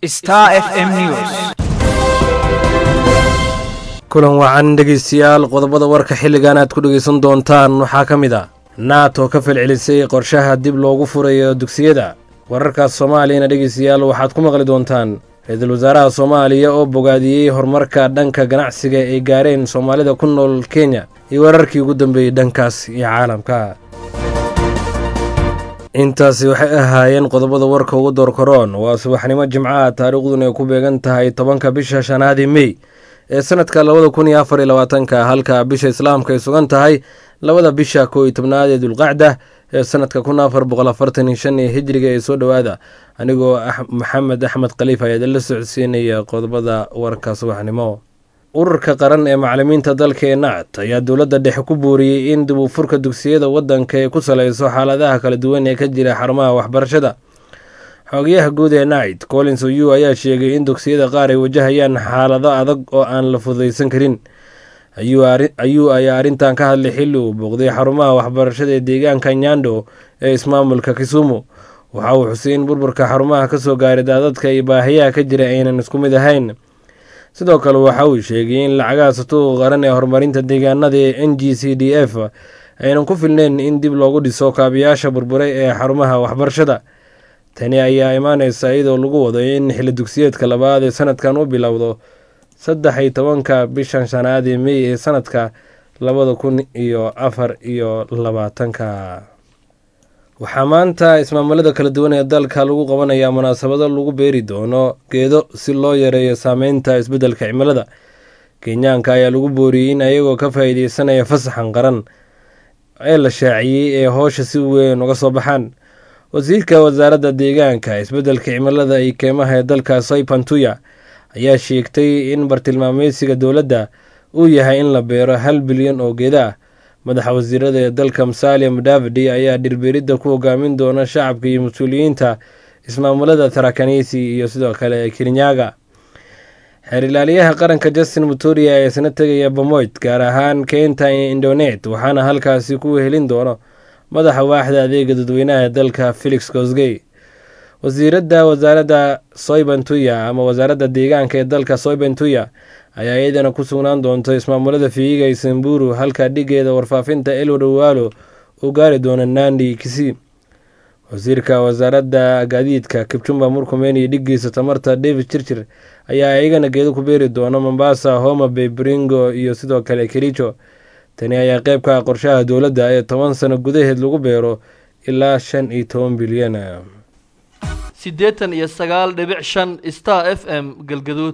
Star FM News. kulan wacan dhegeystayaal qodobada warka xilligan aad ku dhegeysan doontaan waxaa ka mid a nato ka falcelisay qorshaha dib loogu furayo dugsiyada wararkaas soomaaliyana dhegeystayaal waxaad ku maqli doontaan ra-iisul wasaaraha soomaaliya oo bogaadiyey horumarka dhanka ganacsiga ay gaareen soomaalida ku nool kenya iyo wararkii ugu dambeeyey dhankaas iyo caalamka intaasi waxay ahaayeen qodobada warka ugu doorkaroon waa subaxnimo jimcaha taariikhduna ay ku beegan tahay tobanka bisha shanaadii mey ee sanadka labada kun iyo afar iyo labaatanka halka bisha islaamka ay sugan tahay labada bisha koo iyo tobnaad ee dulqacda ee sanadka kun afar boqol afartan iyo shan ee hijriga ee soo dhowaada anigoo maxamed axmed khaliif ayaa idinla socodsiinaya qodobada warka subaxnimo ururka qaran ee macalimiinta dalka ee nacd ayaa dowladda dhexe ku buuriyey in dib u furka dugsiyada waddanka ay ku saleyso xaaladaha kala duwan ee ka jira xarumaha waxbarashada xogayaha guud ee nacd collins oyu ayaa sheegay in dugsiyada qaar ay wajahayaan xaalado adag oo aan la fududaysan karin ayuu ayaa arrintan ka hadlay xilli uu booqday xarumaha waxbarashada ee deegaanka nyando ee ismaamulka kisumu waxa uu xusay in burburka xarumaha kasoo gaaray daadadka iyo baahiyaha ka jira aynan isku mid ahayn sidoo kale waxa uu sheegay in lacagaha satuuqa qaran ee horumarinta deegaanada ee n g c d f aynan ku filneyn in dib loogu dhiso kaabiyaasha burburay ee xarumaha waxbarashada tani ayaa imaaneysa iyadoo lagu wado in xilli dugsiyeedka labaad ee sanadkan u bilowdo saddex iyo tobanka bishan shanaad ee mey ee sanadka labada kun iyo afar iyo labaatanka waxaa maanta ismaamulada kala duwan ee dalka lagu qabanayaa munaasabado lagu beeri doono geedo si loo yareeyo saameynta isbeddelka cimilada kenyaanka ayaa lagu booriyey in ayagoo ka faa-iideysanaya fasaxan qaran ee la shaaciyey ee hoosha si weyn uga soo baxaan wasiirka wasaaradda deegaanka isbeddelka cimilada iyo keymaha ee dalka soypantuya ayaa sheegtay in bartilmaameysiga dowladda uu yahay in la beero hal bilyan oo geeda ah madaxa wasiirada ee dalka musalia mudavadi ayaa dhirbeeridda ku hogaamin doona shacabka iyo mas-uuliyiinta ismaamulada tarakanisi iyo sidoo kale kirinyaga xeer ilaaliyaha qaranka justin mutoria ayaa isna tegaya bamoyd gaar ahaan keynta indonet waxaana halkaasi ku helin doono madaxa waaxda adeega dadweynaha ee dalka felix gosgey wasiiradda wasaaradda soybantuya ama wasaaradda deegaanka ee dalka soybantuya ayaa iyadana ku sugnaan doonta ismaamulada fiiga iyo samburu halka dhigeeda warfaafinta elward owalo uu gaari doono nandi kisi wasiirka wasaaradda gaadiidka kibjumba murkumen iyo dhigiisa tamarta david jirjir ayaa iyagana geedo ku beeri doona mombasa homa bay bringo iyo sidoo kale kericho tani ayaa qeyb ka ah qorshaha dowladda ee toban sano gudaheed lagu beero ilaa shan iyo toban bilyan siddeetan iyo sagaal dhibic shan star f m galgaduud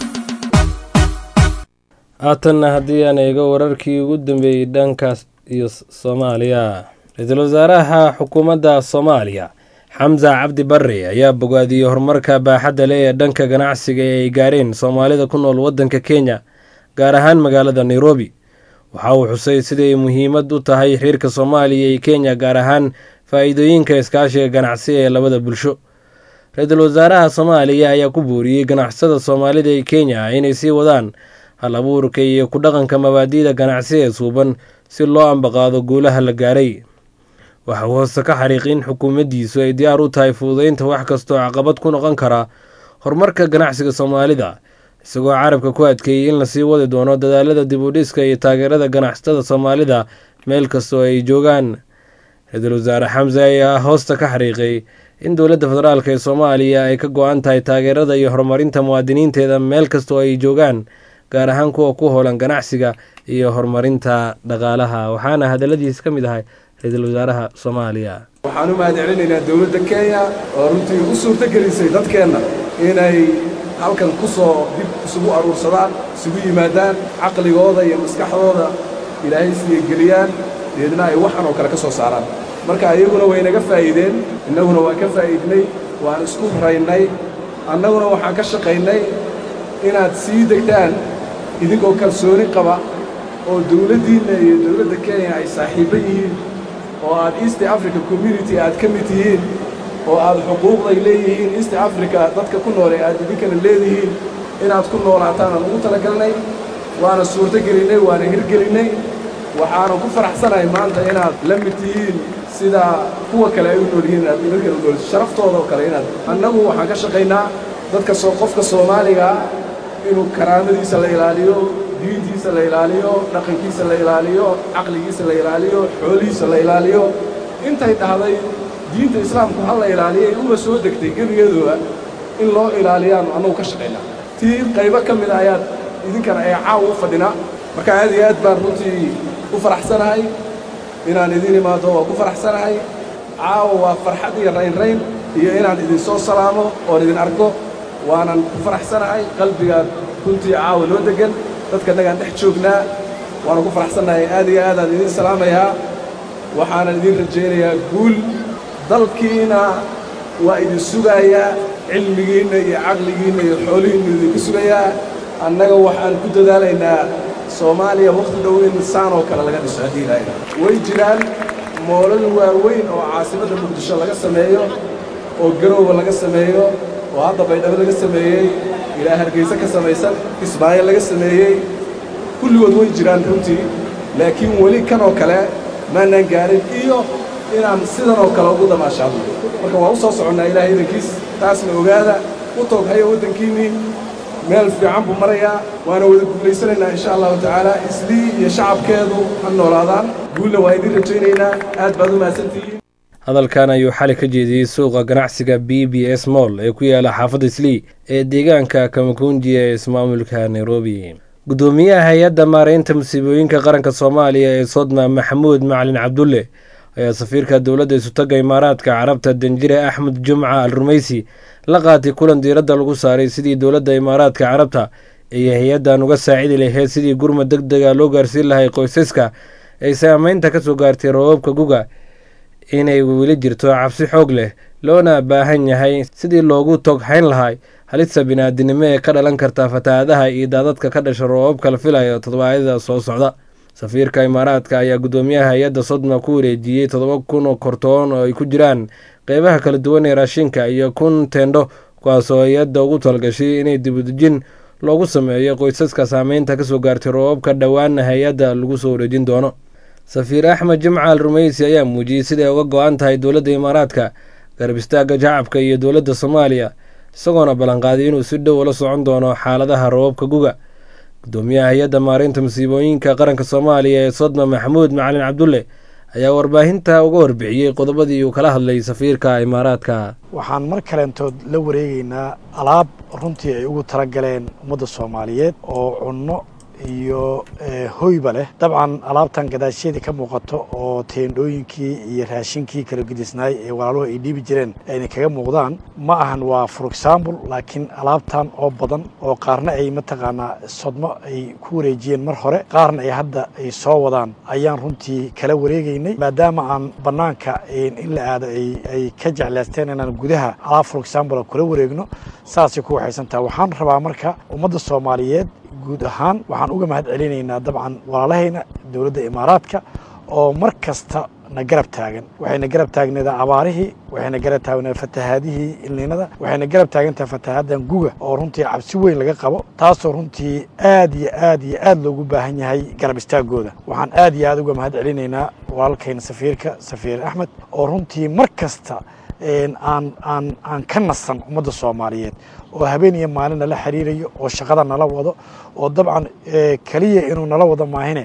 haatanna haddii aan eego wararkii ugu dambeeyey dhankaas iyo soomaaliya ra-iisul wasaaraha xukuumadda soomaaliya xamsa cabdi barre ayaa bogaadiyey horumarka baaxadda leh ee dhanka ganacsiga ee ay gaareen soomaalida ku nool waddanka kenya gaar ahaan magaalada nairobi waxa uu xusay siday muhiimad u tahay xiriirka soomaaliya iyo kenya gaar ahaan faa-iidooyinka iskaashiga ganacsi ee labada bulsho ra-iisul wasaaraha soomaaliya ayaa ku booriyey ganacsada soomaalida ee kenya inay sii wadaan hal abuurka iyo ku dhaqanka mabaadi'da ganacsi ee suuban si loo ambaqaado guulaha la gaaray waxa uu hoose ka xariiqi in xukuumaddiisu ay diyaar u tahay fududeynta wax kastoo caqabad ku noqon kara horumarka ganacsiga soomaalida isagoo carabka ku adkeeyey in lasii wadi doono dadaalada dib u dhiska iyo taageerada ganacsatada soomaalida meel kastoo ay joogaan ra-iisul wasaare xamse ayaa hoosta ka xariiqay in dowladda federaalk ee soomaaliya ay ka go-an tahay taageerada iyo horumarinta muwaadiniinteeda meel kastoo ay joogaan gaar ahaan kuwa ku hoolan ganacsiga iyo horumarinta dhaqaalaha waxaana hadaladiis ka mid ahay ra-iisul wasaaraha soomaaliya waxaan u mahad celinaynaa dowladda kenya oo runtii u suurto gelisay dadkeenna inay halkan ku soo dib isugu aruursadaan isugu yimaadaan caqligooda iyo maskaxdooda ilaahay siyageliyaan deedna ay waxan oo kale ka soo saaraan marka iyaguna way naga faa'iideen innaguna waan ka faa'iidnay waan isku raynay annaguna waxaan ka shaqaynay inaad sii degtaan idinkoo kalsooni qaba oo dawladdiinna iyo dawladda kenya ay saaxiibbo yihiin oo aad east africa community aad ka mid tihiin oo aad xuquuqday leeyihiin east africa dadka ku nool ee aad idinkana leedihiin inaad ku noolaataan aan ugu talagalnay waana suurto gelinnay waana hirgelinnay waxaanan ku faraxsanahay maanta inaad la mid tihiin sida kuwa kale ay u nool yihiin inaad idinkana u nool sharaftooda oo kale inaad annagu waxaan ka shaqaynaa dadka soo qofka soomaaliga inuu karaamadiisa la ilaaliyo diintiisa la ilaaliyo dhaqankiisa la ilaaliyo caqligiisa la ilaaliyo xoolihiisa la ilaaliyo intay dhahday diinta islaamku ha la ilaaliyay uma soo degtay gebigeeduba in loo ilaaliyaanu annagu ka shaqaynaa tii qaybo ka mida ayaad idinkana ee caawa u fadhinaa marka aad iyo aad baan runtii u faraxsanahay inaan idiin imaado waa ku faraxsanahay caawa waa farxad iyo raynrayn iyo inaan idinsoo salaamo oon idin arko waanan ku faraxsanahay qalbigaad runtii caawa noo deggan dadkanagaan dhex joognaa waanan ku faraxsannahay aad iyo aadaan idiin salaamayaa waxaanan idiin rajaynayaa guul dalkiina waa idin sugayaa cilmigiinna iyo caqligiinna iyo xoolihiinnu idinku sugayaa annaga waxaan ku dadaalaynaa soomaaliya wakhti dhow in saan oo kale laga dhiso haddii ilaahayna way jiraan moolal waaweyn oo caasimadda muqdisho laga sameeyo oo garowba laga sameeyo oo hadda baydhabo laga sameeyey ilaa hargayse ka samaysan kismaayo laga sameeyey kulligood way jiraan runtii laakiin weli kan oo kale maanaan gaarin iyo inaan sidan oo kale ugu damaashaadno marka waa u soo soconnaa ilaahay idankiis taasna ogaada u toog haya waddankiinnii meel fiican buu marayaa waana wada guulaysanaynaa insha allahu tacaala islii iyo shacabkeedu ha noolaadaan guulna waa idiin rajaynaynaa aad baad u mahadsantihiin hadalkan ayuu xali ka jeediyey suuqa ganacsiga b b s moll ee ku yaala xaafadda islii ee deegaanka kamakunji ee ismaamulka nairobi guddoomiyaha hay-adda maaraynta musiibooyinka qaranka soomaaliya ee sodma maxamuud macalin cabdulle ayaa safiirka dowladda isutaga imaaraadka carabta danjire axmed jumca al rumaysi la qaatay kulan diiradda lagu saaray sidii dowladda imaaraadka carabta ay hay-addan uga saacidi lahayd sidii gurmad deg dega loo gaarsiin lahay qoysaska ay saameynta ka soo gaartay roobabka guga inay weli jirto cabsi xoog leh loona baahan yahay sidii loogu tog hayn lahay halista biniaadinimo ee ka dhalan karta fatahaadaha iyo daadadka ka dhasha roobabka la filayo toddobaadyada soo socda safiirka imaaraadka ayaa guddoomiyaha hay-adda sodma ku wareejiyey toddoba kun oo kortoon oo ay ku jiraan qeybaha kala duwan ee raashinka iyo kun teendho kuwaasoo hay-adda ugu talgashay inay dibudejin loogu sameeyo qoysaska saameynta kasoo gaartay roobabka dhowaana hay-adda lagu soo wareejin doono safiir axmed jimca al rumeysi ayaa muujiyey siday uga go-an tahay dowladda imaaraadka garab istaagga shacabka iyo dowladda soomaaliya isagoona ballanqaaday inuu si dhow ula socon doono xaaladaha roobabka guga guddoomiyaha hay-adda maareynta musiibooyinka qaranka soomaaliya ee sodma maxamuud macalin cabdulle ayaa warbaahinta uga warbixiyey qodobadii uu kala hadlay safiirka imaaraadka waxaan mar kaleentood la wareegeynaa alaab runtii ay ugu talagaleen ummadda soomaaliyeed oo cunno iyo hoyba leh dabcan alaabtan gadaashyadii ka muuqato oo teendhooyinkii iyo raashinkii kala gedisnaay ee walaaluhu ay dhiibi jireen ayna kaga muuqdaan ma ahan waa for example laakiin alaabtan oo badan oo qaarna ay mataqaanaa sodmo ay ku wareejiyeen mar hore qaarna ay hadda ay soo wadaan ayaan runtii kala wareegeynay maadaama aan bannaanka in la aado ay ka jeclaysteen inaan gudaha alaab for example kula wareegno saasay ku waxaysan taha waxaan rabaa marka ummadda soomaaliyeed guud ahaan waxaan uga mahad celinaynaa dabcan walaalahayna dowladda imaaraadka oo mar kasta na garab taagan waxayna garab taagneedaa abaarihii waxayna garab taagneeda fatahaadihii ilniinada waxayna garab taagantaha fatahaadan guga oo runtii cabsi weyn laga qabo taasoo runtii aad iyo aad iyo aad loogu baahan yahay garab istaagooda waxaan aad iyo aad uga mahad celinaynaa walaalkayna safiirka safiir axmed oo runtii mar kasta aan aan aan ka nasan ummadda soomaaliyeed oo habeen iyo maalin nala xiriirayo oo shaqada nala wado oo dabcan keliya inuu nala wado maahine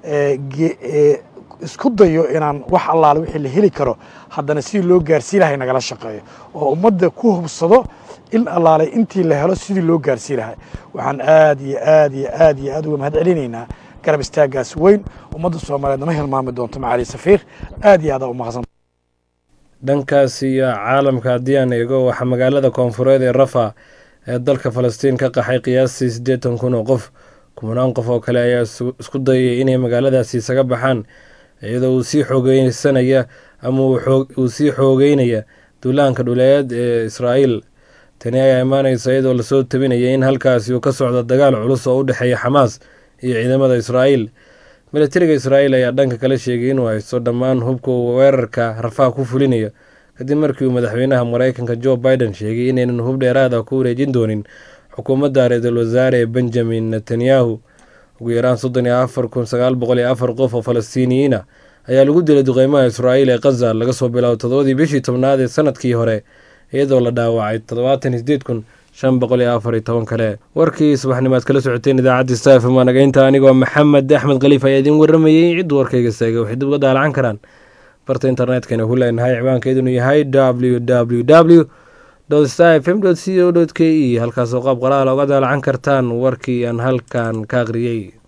isku dayo inaan wax allaale wixii la heli karo haddana sidii loo gaarsii lahay nagala shaqeeyo oo ummadda ku hubsado in allaale intii la helo sidii loo gaarsii lahay waxaan aad iyo aad iyo aad iyo aad uga mahad celinaynaa garab istaagaas weyn ummadda soomaaliyeed nama hilmaami doonto macali safiir aad iyo aad aa u mahadsan dhankaas iyo caalamka haddii aan eego waxaa magaalada koonfureed ee rafa ee dalka falastiin ka qaxay qiyaastii siddeetan kun oo qof kumanaan qof oo kale ayaa isku dayay inay magaaladaasi isaga baxaan iyadoo uu sii xoogeysanaya ama uu sii xoogeynaya duulaanka dhuleed ee israa'iil tani ayaa imaaneysa iyadoo lasoo tabinaya in halkaasi uu ka socdo dagaal culus oo u dhexeeya xamaas iyo ciidamada israa'iil milatariga israa'iil ayaa dhanka kale sheegay inuu haysto dhammaan hubka uu weerarka rafaa ku fulinayo kadib markii uu madaxweynaha mareykanka jo biden sheegay inaynan hub dheeraada ku wareejin doonin xukuumadda ra-iisul wasaare benjamin netanyahu ugu yaraan soddon iyo afar kun sagaal boqol iyo afar qof oo falastiiniyiina ayaa lagu dilay duqeymaha israa'iil ee khaza laga soo bilaabo toddobadii bishii tobnaad ee sanadkii hore iyadoo la dhaawacay toddobaatan iyo sideed kun shan boqol iyo afar iyo toban kale warkii subaxnimo aad kala socoteen idaacadda stafm waa nagaynta anigoo maxamed axmed khaliif ayaa idiin waramayey ciddu warkayga seegay waxay dib uga daalacan karaan barta internetkana ku leenahay ciwaankeedunu yahay w w w star f m c o k e halkaasoo qaab qoraal oga daalacan kartaan warkii aan halkan ka aqriyey